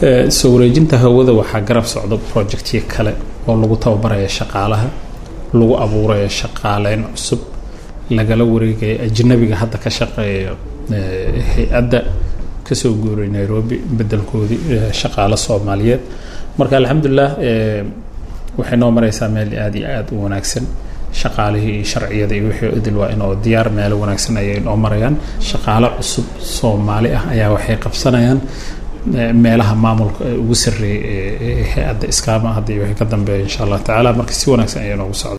soo wareejinta hawada waxaa garab socda projectyo kale oo lagu tababaraya shaqaalaha lagu abuuraya shaqaaleyn cusub lagala wareegaya ajnabiga hadda ka shaqeeya hay-adda kasoo guuray nairobi bedelkoodii shaqaalo soomaaliyeed marka alxamdulilah waxay noo mareysaa meel aada iyo aada u wanaagsan shaqaalihii iyo sharciyada iyo wixii idil waa inoo diyaar meelo wanaagsan ayay noo marayaan shaqaalo cusub soomaali ah ayaa waxay qabsanayaan meelaha maamulka ugu sarreeyay ee hay-adda iskaama hadda iyo wixii ka dambeeya insha allah tacaala marka si wanaagsan ayaa noogu socda